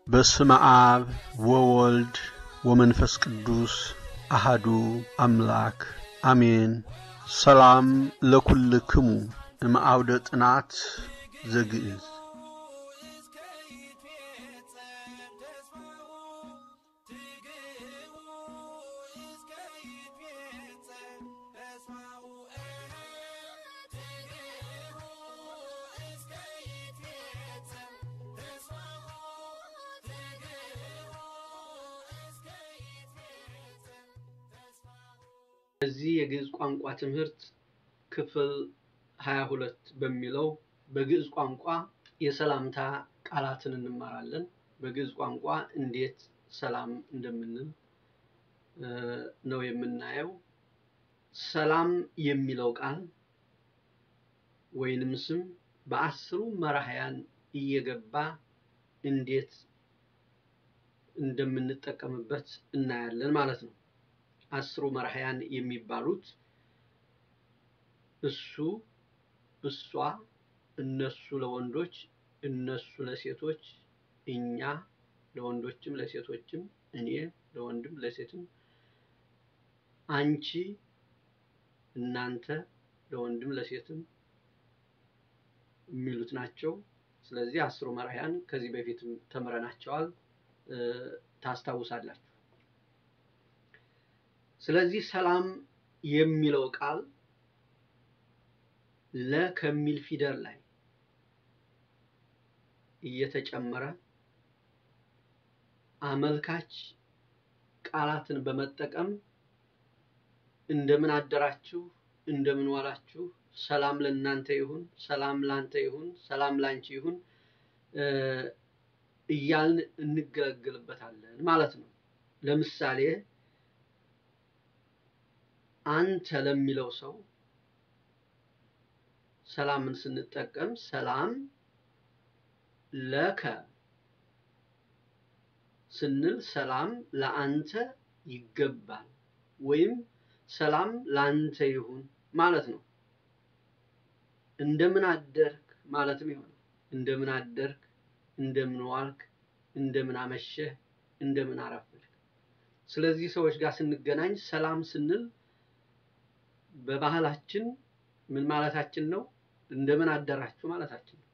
በስመ አብ ወወልድ ወመንፈስ ቅዱስ አሃዱ አምላክ አሜን። ሰላም ለኩልክሙ እምአውደ ጥናት ዘግዕዝ በዚህ የግዕዝ ቋንቋ ትምህርት ክፍል 22 በሚለው በግዕዝ ቋንቋ የሰላምታ ቃላትን እንማራለን። በግዕዝ ቋንቋ እንዴት ሰላም እንደምንል ነው የምናየው። ሰላም የሚለው ቃል ወይንም ስም በአስሩ መራሕያን እየገባ እንዴት እንደምንጠቀምበት እናያለን ማለት ነው። አስሩ መራሕያን የሚባሉት እሱ፣ እሷ፣ እነሱ ለወንዶች፣ እነሱ ለሴቶች፣ እኛ ለወንዶችም ለሴቶችም፣ እኔ ለወንድም ለሴትም፣ አንቺ፣ እናንተ ለወንድም ለሴትም የሚሉት ናቸው። ስለዚህ አስሩ መራሕያን ከዚህ በፊትም ተምረናቸዋል፣ ታስታውሳላችሁ። ስለዚህ ሰላም የሚለው ቃል ለ ከሚል ፊደል ላይ እየተጨመረ አመልካች ቃላትን በመጠቀም እንደምን አደራችሁ፣ እንደምን ዋላችሁ፣ ሰላም ለእናንተ ይሁን፣ ሰላም ላንተ ይሁን፣ ሰላም ላንቺ ይሁን እያልን እንገለገልበታለን ማለት ነው። ለምሳሌ አንተ ለሚለው ሰው ሰላምን ስንጠቀም ሰላም ለከ ስንል ሰላም ለአንተ ይገባል ወይም ሰላም ለአንተ ይሁን ማለት ነው። እንደምን አደርክ ማለትም ይሆናል። እንደምን አደርክ፣ እንደምን ዋልክ፣ እንደምን አመሸህ፣ እንደምን አረፈድክ። ስለዚህ ሰዎች ጋር ስንገናኝ ሰላም ስንል በባህላችን ምን ማለታችን ነው? እንደምን አደራችሁ ማለታችን ነው።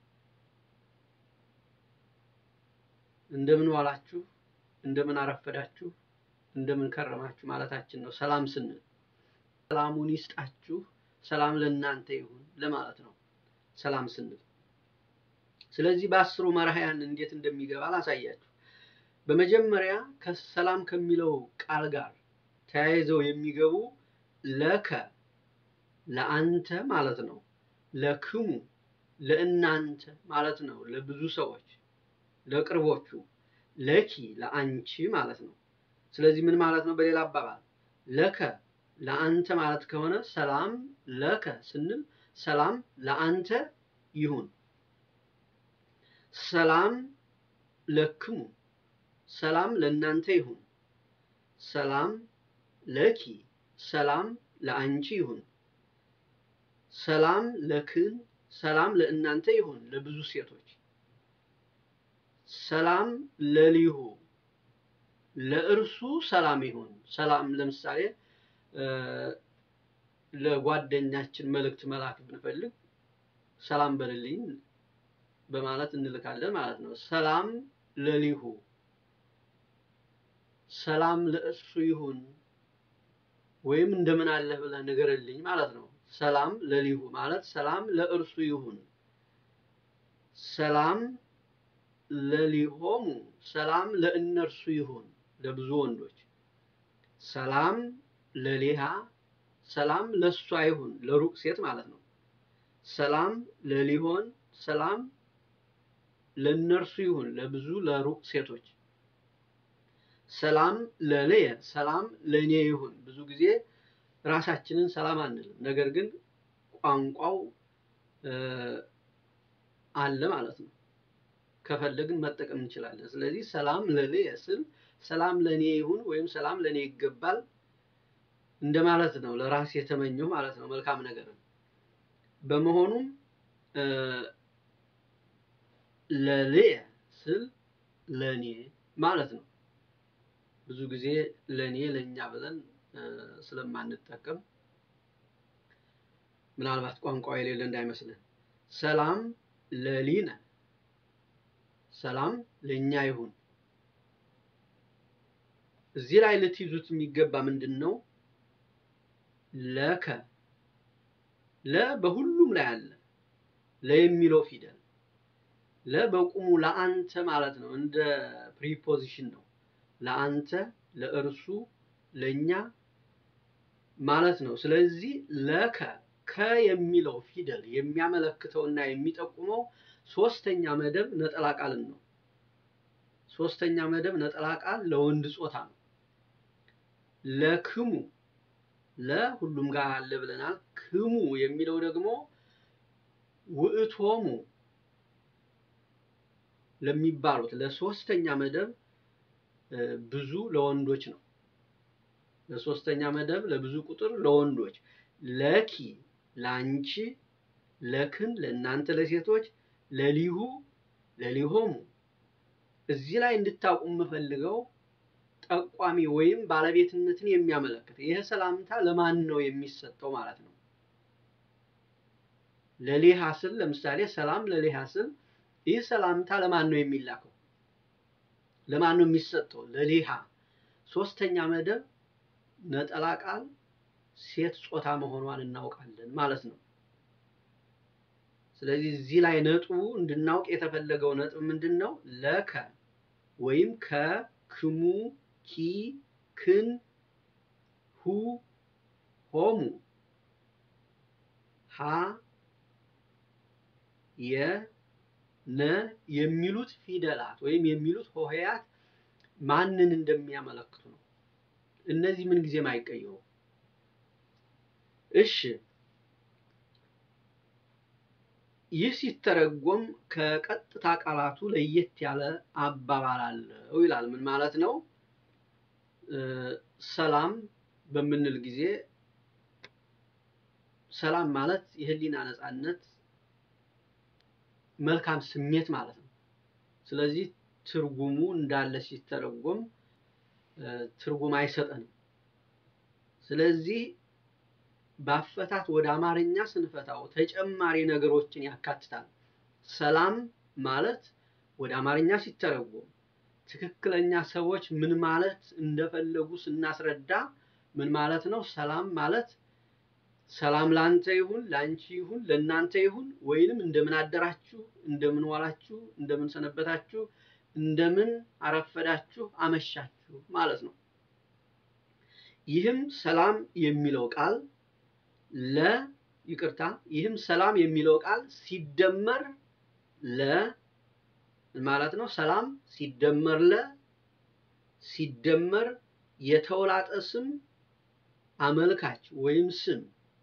እንደምን ዋላችሁ፣ እንደምን አረፈዳችሁ፣ እንደምን ከረማችሁ ማለታችን ነው። ሰላም ስንል ሰላሙን ይስጣችሁ፣ ሰላም ለእናንተ ይሁን ለማለት ነው ሰላም ስንል። ስለዚህ በአስሩ መራሕያን እንዴት እንደሚገባ ላሳያችሁ። በመጀመሪያ ከሰላም ከሚለው ቃል ጋር ተያይዘው የሚገቡ ለከ ለአንተ ማለት ነው። ለክሙ ለእናንተ ማለት ነው፣ ለብዙ ሰዎች ለቅርቦቹ። ለኪ ለአንቺ ማለት ነው። ስለዚህ ምን ማለት ነው? በሌላ አባባል ለከ ለአንተ ማለት ከሆነ ሰላም ለከ ስንል ሰላም ለአንተ ይሁን። ሰላም ለክሙ ሰላም ለእናንተ ይሁን። ሰላም ለኪ ሰላም ለአንቺ ይሁን። ሰላም ለክን ሰላም ለእናንተ ይሁን፣ ለብዙ ሴቶች። ሰላም ለሊሁ ለእርሱ ሰላም ይሁን። ሰላም ለምሳሌ ለጓደኛችን መልእክት መላክ ብንፈልግ ሰላም በልልኝ በማለት እንልካለን ማለት ነው። ሰላም ለሊሁ ሰላም ለእሱ ይሁን ወይም እንደምን አለህ ብለህ ንገርልኝ ማለት ነው። ሰላም ለሊሁ ማለት ሰላም ለእርሱ ይሁን። ሰላም ለሊሆሙ ሰላም ለእነርሱ ይሁን፣ ለብዙ ወንዶች። ሰላም ለሊሃ ሰላም ለእሷ ይሁን፣ ለሩቅ ሴት ማለት ነው። ሰላም ለሊሆን ሰላም ለእነርሱ ይሁን፣ ለብዙ ለሩቅ ሴቶች። ሰላም ለልየ ሰላም ለእኔ ይሁን። ብዙ ጊዜ ራሳችንን ሰላም አንልም፣ ነገር ግን ቋንቋው አለ ማለት ነው። ከፈለግን መጠቀም እንችላለን። ስለዚህ ሰላም ለልየ ስል ሰላም ለእኔ ይሁን ወይም ሰላም ለእኔ ይገባል እንደማለት ነው። ለራስ የተመኘው ማለት ነው መልካም ነገርን። በመሆኑም ለልየ ስል ለኔ ማለት ነው። ብዙ ጊዜ ለኔ ለኛ ብለን ስለማንጠቀም ምናልባት ቋንቋ የሌለ እንዳይመስልን። ሰላም ለሊነ ሰላም ለኛ ይሁን። እዚህ ላይ ልትይዙት የሚገባ ምንድን ነው? ለከ ለ በሁሉም ላይ አለ። ለ የሚለው ፊደል ለ በቁሙ ለአንተ ማለት ነው። እንደ ፕሪፖዚሽን ነው። ለአንተ፣ ለእርሱ፣ ለኛ ማለት ነው። ስለዚህ ለከ ከ የሚለው ፊደል የሚያመለክተውና የሚጠቁመው ሶስተኛ መደብ ነጠላ ቃልን ነው። ሶስተኛ መደብ ነጠላ ቃል ለወንድ ጾታ ነው። ለክሙ ለሁሉም ጋር አለ ብለናል። ክሙ የሚለው ደግሞ ውእቶሙ ለሚባሉት ለሶስተኛ መደብ ብዙ ለወንዶች ነው። ለሶስተኛ መደብ ለብዙ ቁጥር ለወንዶች ለኪ ለአንቺ፣ ለክን ለእናንተ ለሴቶች፣ ለሊሁ ለሊሆሙ። እዚህ ላይ እንድታውቁ የምፈልገው ጠቋሚ ወይም ባለቤትነትን የሚያመለክት ይህ ሰላምታ ለማን ነው የሚሰጠው ማለት ነው። ለሌሃ ስል ለምሳሌ ሰላም ለሌሃ ስል ይህ ሰላምታ ለማን ነው የሚላከው? ለማን ነው የሚሰጠው? ለሌሃ ሶስተኛ መደብ ነጠላ ቃል ሴት ጾታ መሆኗን እናውቃለን ማለት ነው። ስለዚህ እዚህ ላይ ነጥቡ እንድናውቅ የተፈለገው ነጥብ ምንድን ነው? ለከ ወይም ከ፣ ክሙ፣ ኪ፣ ክን፣ ሁ፣ ሆሙ፣ ሀ፣ የ፣ ነ የሚሉት ፊደላት ወይም የሚሉት ሆሄያት ማንን እንደሚያመለክቱ ነው። እነዚህ ምን ጊዜም አይቀየሩ። እሺ ይህ ሲተረጎም ከቀጥታ ቃላቱ ለየት ያለ አባባል አለው ይላል። ምን ማለት ነው? ሰላም በምንል ጊዜ ሰላም ማለት የህሊና ነፃነት፣ መልካም ስሜት ማለት ነው። ስለዚህ ትርጉሙ እንዳለ ሲተረጎም ትርጉም አይሰጠንም። ስለዚህ በአፈታት ወደ አማርኛ ስንፈታው ተጨማሪ ነገሮችን ያካትታል። ሰላም ማለት ወደ አማርኛ ሲተረጎም ትክክለኛ ሰዎች ምን ማለት እንደፈለጉ ስናስረዳ ምን ማለት ነው? ሰላም ማለት ሰላም ላንተ ይሁን፣ ላንቺ ይሁን፣ ለእናንተ ይሁን ወይንም እንደምን አደራችሁ፣ እንደምን ዋላችሁ፣ እንደምን ሰነበታችሁ፣ እንደምን አረፈዳችሁ፣ አመሻችሁ ማለት ነው። ይህም ሰላም የሚለው ቃል ለ ይቅርታ፣ ይህም ሰላም የሚለው ቃል ሲደመር ለ ማለት ነው። ሰላም ሲደመር ለ ሲደመር የተውላጠ ስም አመልካች ወይም ስም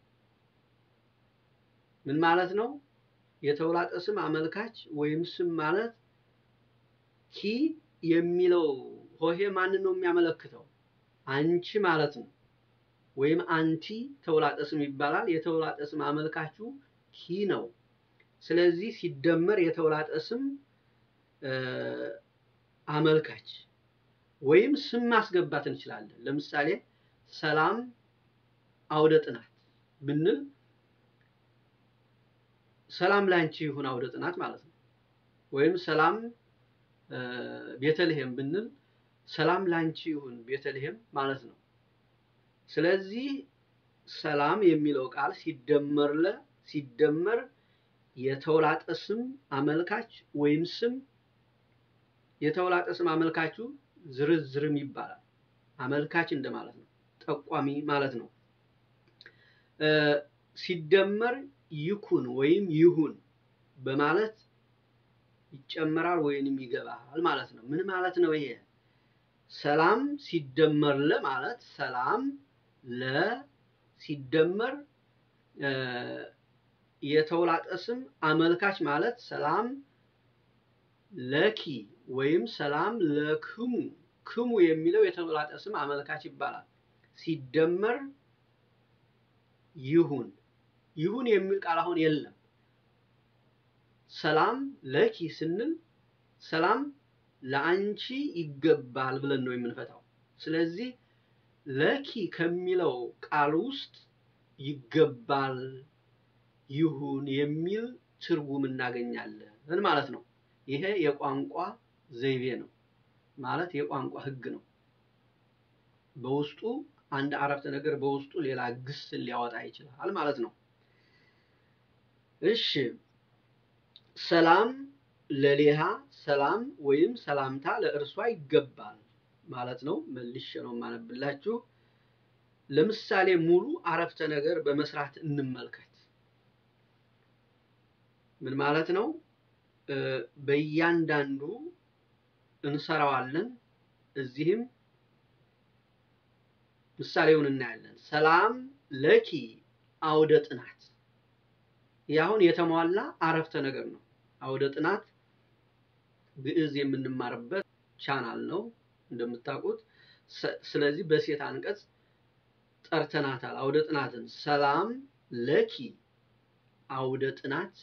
ምን ማለት ነው? የተውላጠ ስም አመልካች ወይም ስም ማለት ኪ የሚለው ሆሄ ማንን ነው የሚያመለክተው? አንቺ ማለት ነው። ወይም አንቲ ተውላጠ ስም ይባላል። የተውላጠ ስም አመልካቹ ኪ ነው። ስለዚህ ሲደመር የተውላጠ ስም አመልካች ወይም ስም ማስገባት እንችላለን። ለምሳሌ ሰላም አውደ ጥናት ብንል ሰላም ላንቺ ይሁን አውደ ጥናት ማለት ነው። ወይም ሰላም ቤተልሔም ብንል ሰላም ላንቺ ይሁን ቤተልሔም ማለት ነው። ስለዚህ ሰላም የሚለው ቃል ሲደመር ለ ሲደመር የተውላጠ ስም አመልካች ወይም ስም የተውላጠ ስም አመልካቹ ዝርዝርም ይባላል። አመልካች እንደማለት ነው። ጠቋሚ ማለት ነው። ሲደመር ይኩን ወይም ይሁን በማለት ይጨመራል ወይንም ይገባል ማለት ነው። ምን ማለት ነው ይሄ? ሰላም ሲደመር ለ ማለት ሰላም ለ ሲደመር የተውላጠ ስም አመልካች ማለት ሰላም ለኪ ወይም ሰላም ለክሙ ክሙ የሚለው የተውላጠ ስም አመልካች ይባላል። ሲደመር ይሁን ይሁን የሚል ቃል አሁን የለም። ሰላም ለኪ ስንል ሰላም ለአንቺ ይገባል ብለን ነው የምንፈታው። ስለዚህ ለኪ ከሚለው ቃል ውስጥ ይገባል፣ ይሁን የሚል ትርጉም እናገኛለን ማለት ነው። ይሄ የቋንቋ ዘይቤ ነው ማለት የቋንቋ ሕግ ነው። በውስጡ አንድ አረፍተ ነገር በውስጡ ሌላ ግስን ሊያወጣ ይችላል ማለት ነው። እሺ ሰላም ለሌሃ ሰላም ወይም ሰላምታ ለእርሷ ይገባል ማለት ነው። መልሼ ነው የማነብላችሁ። ለምሳሌ ሙሉ አረፍተ ነገር በመስራት እንመልከት። ምን ማለት ነው? በእያንዳንዱ እንሰራዋለን። እዚህም ምሳሌውን እናያለን። ሰላም ለኪ አውደ ጥናት። ይህ አሁን የተሟላ አረፍተ ነገር ነው። አውደ ጥናት ግዕዝ የምንማርበት ቻናል ነው እንደምታውቁት። ስለዚህ በሴት አንቀጽ ጠርተናታል አውደ ጥናትን። ሰላም ለኪ አውደ ጥናት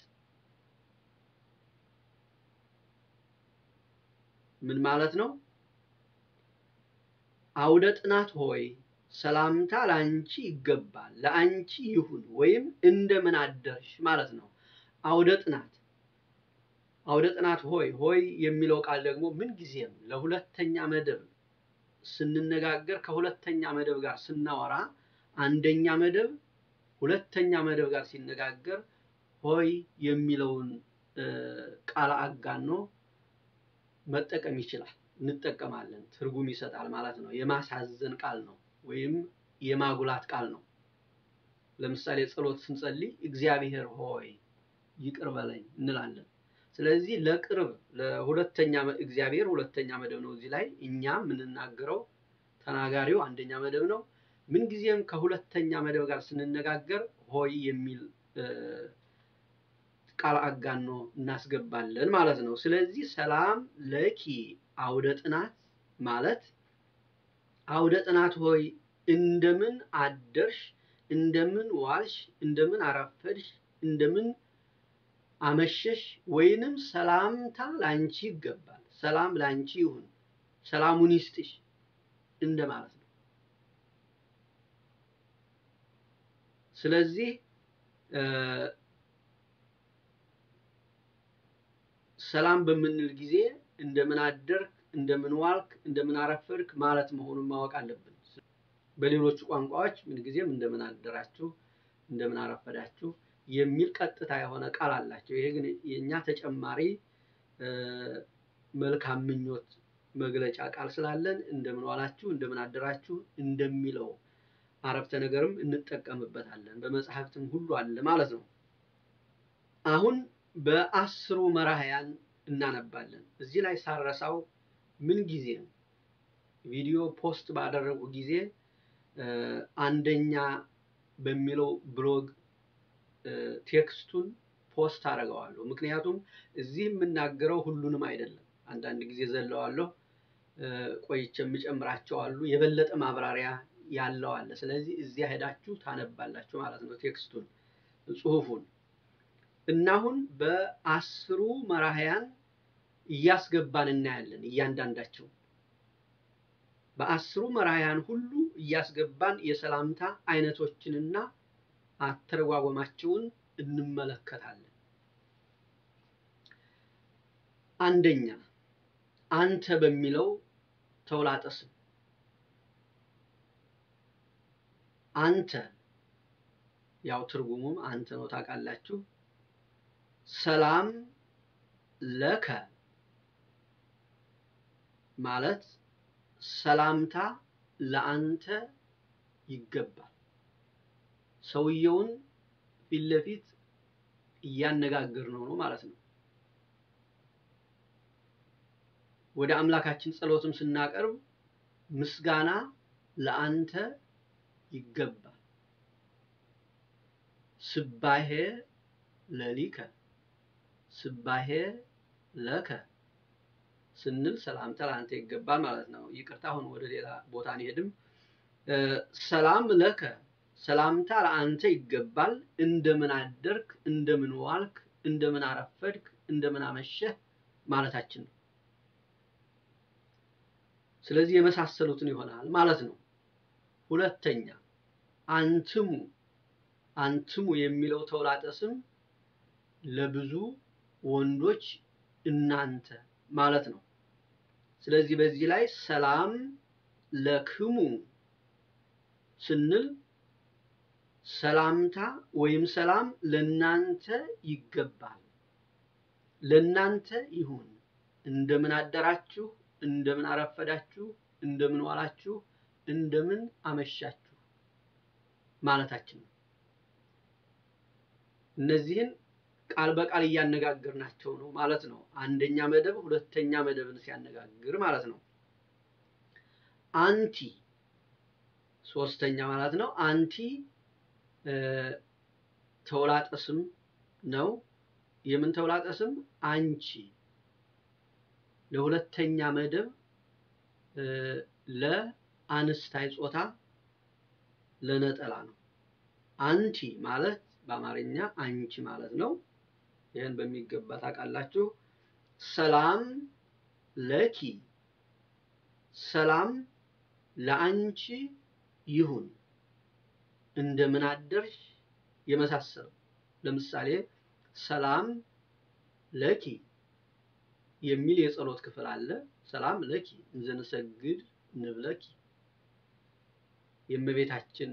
ምን ማለት ነው? አውደ ጥናት ሆይ ሰላምታ ለአንቺ ይገባል፣ ለአንቺ ይሁን ወይም እንደምን አደርሽ ማለት ነው። አውደ ጥናት አውደ ጥናት ሆይ ሆይ የሚለው ቃል ደግሞ ምን ጊዜም ለሁለተኛ መደብ ስንነጋገር ከሁለተኛ መደብ ጋር ስናወራ አንደኛ መደብ ሁለተኛ መደብ ጋር ሲነጋገር ሆይ የሚለውን ቃል አጋኖ መጠቀም ይችላል። እንጠቀማለን። ትርጉም ይሰጣል ማለት ነው። የማሳዘን ቃል ነው ወይም የማጉላት ቃል ነው። ለምሳሌ ጸሎት ስንጸልይ እግዚአብሔር ሆይ ይቅር በለኝ እንላለን። ስለዚህ ለቅርብ ለሁለተኛ እግዚአብሔር ሁለተኛ መደብ ነው። እዚህ ላይ እኛ የምንናገረው ተናጋሪው አንደኛ መደብ ነው። ምንጊዜም ከሁለተኛ መደብ ጋር ስንነጋገር ሆይ የሚል ቃል አጋኖ እናስገባለን ማለት ነው። ስለዚህ ሰላም ለኪ አውደ ጥናት ማለት አውደ ጥናት ሆይ እንደምን አደርሽ፣ እንደምን ዋልሽ፣ እንደምን አረፈድሽ፣ እንደምን አመሸሽ ወይንም ሰላምታ ላንቺ ይገባል፣ ሰላም ላንቺ ይሁን፣ ሰላሙን ይስጥሽ እንደማለት ነው። ስለዚህ ሰላም በምንል ጊዜ እንደምን አደርክ፣ እንደምን ዋልክ፣ እንደምን አረፈድክ ማለት መሆኑን ማወቅ አለብን። በሌሎቹ ቋንቋዎች ምንጊዜም እንደምን አደራችሁ፣ እንደምን አረፈዳችሁ የሚል ቀጥታ የሆነ ቃል አላቸው። ይሄ ግን የእኛ ተጨማሪ መልካም ምኞት መግለጫ ቃል ስላለን እንደምን ዋላችሁ፣ እንደምን አደራችሁ እንደሚለው አረፍተ ነገርም እንጠቀምበታለን። በመጽሐፍትም ሁሉ አለ ማለት ነው። አሁን በአስሩ መራህያን እናነባለን። እዚህ ላይ ሳረሳው ምን ጊዜም ቪዲዮ ፖስት ባደረጉ ጊዜ አንደኛ በሚለው ብሎግ ቴክስቱን ፖስት አደርገዋለሁ። ምክንያቱም እዚህ የምናገረው ሁሉንም አይደለም። አንዳንድ ጊዜ ዘለዋለሁ፣ ቆይቼ የምጨምራቸው አሉ። የበለጠ ማብራሪያ ያለው አለ። ስለዚህ እዚያ ሄዳችሁ ታነባላችሁ ማለት ነው ቴክስቱን ጽሁፉን እና አሁን በአስሩ መራህያን እያስገባን እናያለን። እያንዳንዳቸው በአስሩ መራህያን ሁሉ እያስገባን የሰላምታ አይነቶችንና አተረጓጎማቸውን እንመለከታለን። አንደኛ አንተ በሚለው ተውላጠ ስም አንተ ያው ትርጉሙም አንተ ነው ታውቃላችሁ። ሰላም ለከ ማለት ሰላምታ ለአንተ ይገባል። ሰውየውን ፊት ለፊት እያነጋገር ነው ነው ማለት ነው። ወደ አምላካችን ጸሎትም ስናቀርብ ምስጋና ለአንተ ይገባል። ስባሄ ለሊከ ስባሄ ለከ ስንል ሰላምታ ለአንተ ይገባል ማለት ነው። ይቅርታ አሁን ወደ ሌላ ቦታ አንሄድም። ሰላም ለከ ሰላምታ ለአንተ ይገባል። እንደምን አደርክ፣ እንደምን ዋልክ፣ እንደምን አረፈድክ፣ እንደምን አመሸህ ማለታችን ነው። ስለዚህ የመሳሰሉትን ይሆናል ማለት ነው። ሁለተኛ አንትሙ አንትሙ የሚለው ተውላጠ ስም ለብዙ ወንዶች እናንተ ማለት ነው። ስለዚህ በዚህ ላይ ሰላም ለክሙ ስንል ሰላምታ ወይም ሰላም ለናንተ ይገባል፣ ለናንተ ይሁን። እንደምን አደራችሁ፣ እንደምን አረፈዳችሁ፣ እንደምን ዋላችሁ፣ እንደምን አመሻችሁ ማለታችን ነው። እነዚህን ቃል በቃል እያነጋገርናቸው ነው ማለት ነው። አንደኛ መደብ ሁለተኛ መደብን ሲያነጋግር ማለት ነው። አንቲ ሶስተኛ ማለት ነው። አንቲ ተውላጠ ስም ነው። የምን ተውላጠ ስም? አንቺ ለሁለተኛ መደብ ለአንስታይ ጾታ ለነጠላ ነው። አንቲ ማለት በአማርኛ አንቺ ማለት ነው። ይህን በሚገባ ታውቃላችሁ። ሰላም ለኪ ሰላም ለአንቺ ይሁን፣ እንደምን አደርሽ የመሳሰለው ለምሳሌ ሰላም ለኪ የሚል የጸሎት ክፍል አለ። ሰላም ለኪ እንዘንሰግድ ንብለኪ የእመቤታችን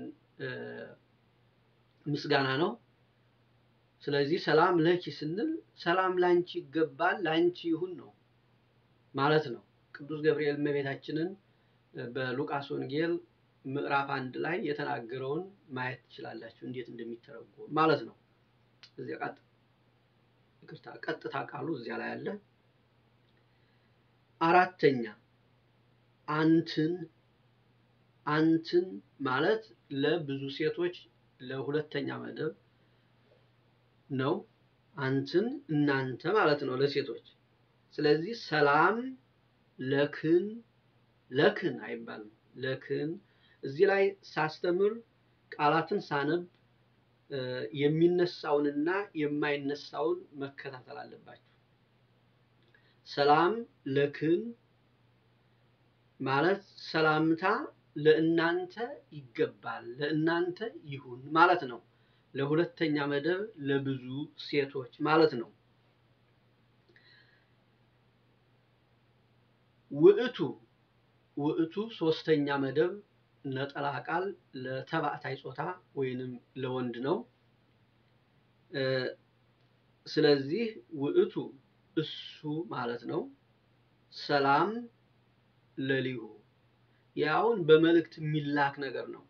ምስጋና ነው። ስለዚህ ሰላም ለኪ ስንል ሰላም ላንቺ ይገባል፣ ላንቺ ይሁን ነው ማለት ነው። ቅዱስ ገብርኤል እመቤታችንን በሉቃስ ወንጌል ምዕራፍ አንድ ላይ የተናገረውን ማየት ትችላላችሁ፣ እንዴት እንደሚተረጎም ማለት ነው። እዚያ ቀጥ ይቅርታ፣ ቀጥታ ቃሉ እዚያ ላይ አለ። አራተኛ አንትን አንትን ማለት ለብዙ ሴቶች ለሁለተኛ መደብ ነው። አንትን እናንተ ማለት ነው ለሴቶች። ስለዚህ ሰላም ለክን ለክን አይባልም ለክን። እዚህ ላይ ሳስተምር ቃላትን ሳነብ የሚነሳውንና የማይነሳውን መከታተል አለባችሁ። ሰላም ለክን ማለት ሰላምታ ለእናንተ ይገባል፣ ለእናንተ ይሁን ማለት ነው። ለሁለተኛ መደብ ለብዙ ሴቶች ማለት ነው። ውዕቱ ውዕቱ ሶስተኛ መደብ ነጠላ ቃል ለተባዕታይ ጾታ ወይንም ለወንድ ነው። ስለዚህ ውዕቱ እሱ ማለት ነው። ሰላም ለሊሁ ያውን በመልእክት የሚላክ ነገር ነው።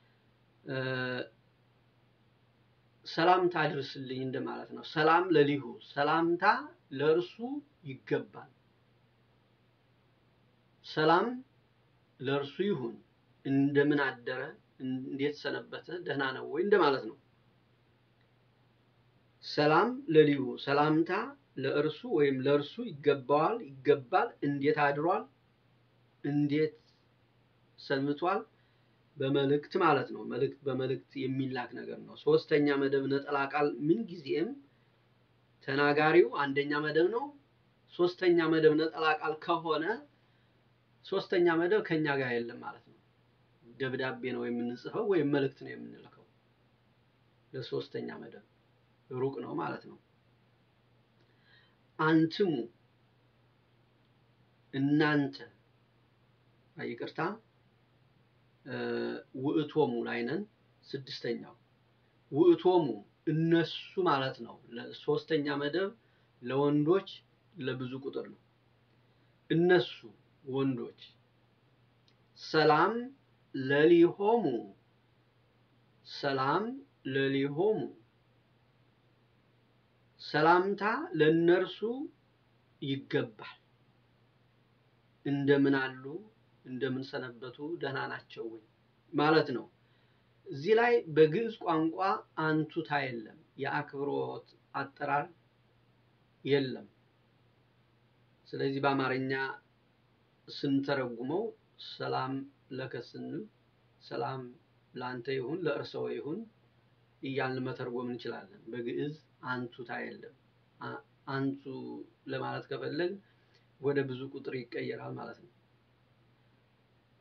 ሰላምታ አድርስልኝ እንደማለት ነው። ሰላም ለሊሁ ሰላምታ ለእርሱ ይገባል። ሰላም ለእርሱ ይሁን። እንደምን አደረ፣ እንዴት ሰነበተ፣ ደህና ነው ወይ እንደማለት ነው። ሰላም ለሊሁ ሰላምታ ለእርሱ ወይም ለእርሱ ይገባዋል፣ ይገባል። እንዴት አድሯል፣ እንዴት ሰንብቷል፣ በመልእክት ማለት ነው። መልእክት በመልእክት የሚላክ ነገር ነው። ሶስተኛ መደብ ነጠላ ቃል ምንጊዜም ተናጋሪው አንደኛ መደብ ነው። ሶስተኛ መደብ ነጠላ ቃል ከሆነ ሶስተኛ መደብ ከኛ ጋር የለም ማለት ነው። ደብዳቤ ነው የምንጽፈው ወይም መልእክት ነው የምንልከው። ለሶስተኛ መደብ ሩቅ ነው ማለት ነው። አንትሙ እናንተ፣ ይቅርታ ውእቶሙ ላይ ነን። ስድስተኛው ውእቶሙ እነሱ ማለት ነው። ሶስተኛ መደብ ለወንዶች ለብዙ ቁጥር ነው። እነሱ ወንዶች ሰላም ለሊሆሙ ሰላም ለሊሆሙ ሰላምታ ለእነርሱ ይገባል። እንደምን አሉ፣ እንደምን ሰነበቱ፣ ደህና ናቸው ወይ ማለት ነው። እዚህ ላይ በግዕዝ ቋንቋ አንቱታ የለም፣ የአክብሮት አጠራር የለም። ስለዚህ በአማርኛ ስንተረጉመው ሰላም ለከ ስንል ሰላም ለአንተ ይሁን ለእርሰው ይሁን እያልን መተርጎም እንችላለን። በግዕዝ አንቱታ የለም። አንቱ ለማለት ከፈለግ ወደ ብዙ ቁጥር ይቀየራል ማለት ነው።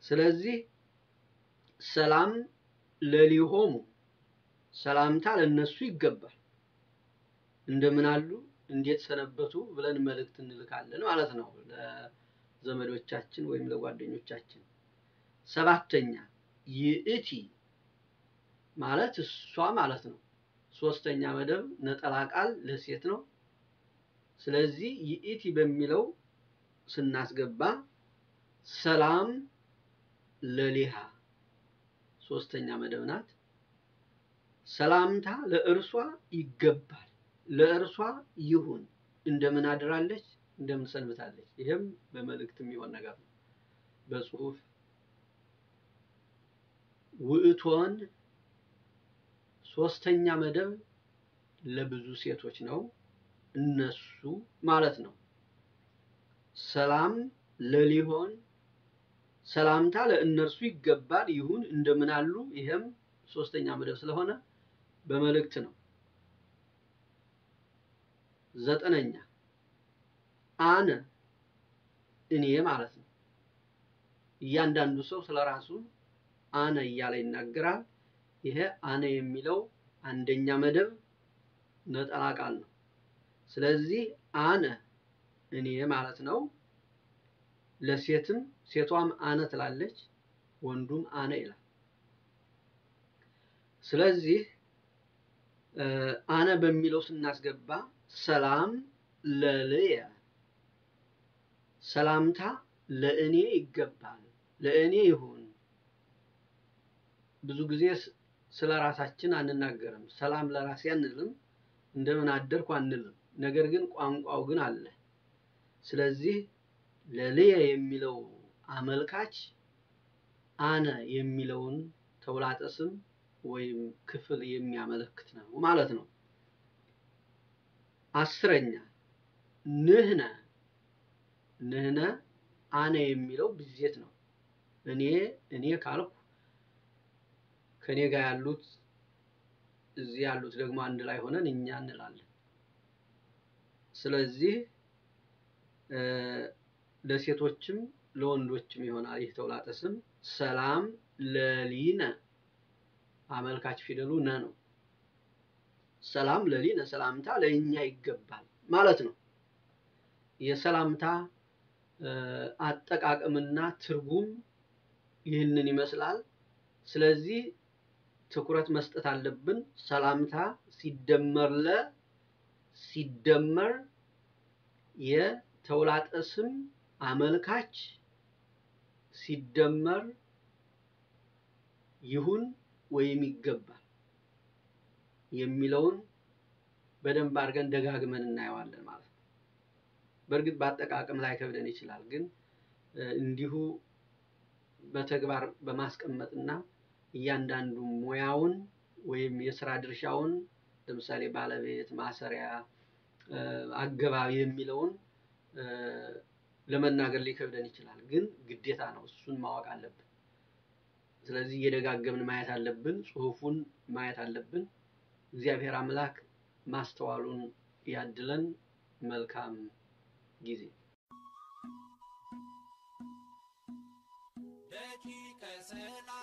ስለዚህ ሰላም ለሊሆሙ ሰላምታ ለነሱ ይገባል። እንደምን አሉ እንዴት ሰነበቱ ብለን መልእክት እንልካለን ማለት ነው ለዘመዶቻችን ወይም ለጓደኞቻችን። ሰባተኛ ይእቲ ማለት እሷ ማለት ነው። ሶስተኛ መደብ ነጠላ ቃል ለሴት ነው። ስለዚህ ይእቲ በሚለው ስናስገባ ሰላም ለሊሃ ሶስተኛ መደብ ናት። ሰላምታ ለእርሷ ይገባል፣ ለእርሷ ይሁን። እንደምን አድራለች፣ እንደምን ሰንብታለች። ይህም በመልእክት የሚሆን ነገር ነው። በጽሁፍ ውእቶን ሶስተኛ መደብ ለብዙ ሴቶች ነው። እነሱ ማለት ነው። ሰላም ለሊሆን ሰላምታ ለእነርሱ ይገባል ይሁን እንደምን አሉ። ይሄም ሶስተኛ መደብ ስለሆነ በመልእክት ነው። ዘጠነኛ አነ እኔ ማለት ነው። እያንዳንዱ ሰው ስለ ራሱ አነ እያለ ይናገራል። ይሄ አነ የሚለው አንደኛ መደብ ነጠላ ቃል ነው። ስለዚህ አነ እኔ ማለት ነው። ለሴትም ሴቷም አነ ትላለች፣ ወንዱም አነ ይላል። ስለዚህ አነ በሚለው ስናስገባ ሰላም ለልየ ሰላምታ ለእኔ ይገባል፣ ለእኔ ይሁን። ብዙ ጊዜ ስለ ራሳችን አንናገርም። ሰላም ለራሴ አንልም፣ እንደምን አደርኩ አንልም። ነገር ግን ቋንቋው ግን አለ። ስለዚህ ለልየ የሚለው አመልካች አነ የሚለውን ተውላጠ ስም ወይም ክፍል የሚያመለክት ነው ማለት ነው። አስረኛ ንህነ ንህነ አነ የሚለው ብዜት ነው። እኔ እኔ ካልኩ ከኔ ጋር ያሉት እዚህ ያሉት ደግሞ አንድ ላይ ሆነን እኛ እንላለን። ስለዚህ ለሴቶችም ለወንዶችም ይሆናል ይህ ተውላጠ ስም። ሰላም ለሊነ አመልካች ፊደሉ ነ ነው። ሰላም ለሊነ ሰላምታ ለእኛ ይገባል ማለት ነው። የሰላምታ አጠቃቀምና ትርጉም ይህንን ይመስላል። ስለዚህ ትኩረት መስጠት አለብን። ሰላምታ ሲደመር ለ ሲደመር የተውላጠ ስም አመልካች ሲደመር ይሁን ወይም ይገባል የሚለውን በደንብ አድርገን ደጋግመን እናየዋለን ማለት ነው። በእርግጥ በአጠቃቀም ላይ ከብደን ይችላል፣ ግን እንዲሁ በተግባር በማስቀመጥና እያንዳንዱ ሙያውን ወይም የስራ ድርሻውን ለምሳሌ ባለቤት፣ ማሰሪያ፣ አገባቢ የሚለውን ለመናገር ሊከብደን ይችላል፣ ግን ግዴታ ነው። እሱን ማወቅ አለብን። ስለዚህ እየደጋገምን ማየት አለብን። ጽሁፉን ማየት አለብን። እግዚአብሔር አምላክ ማስተዋሉን ያድለን። መልካም ጊዜ ደቂቀ ሰላም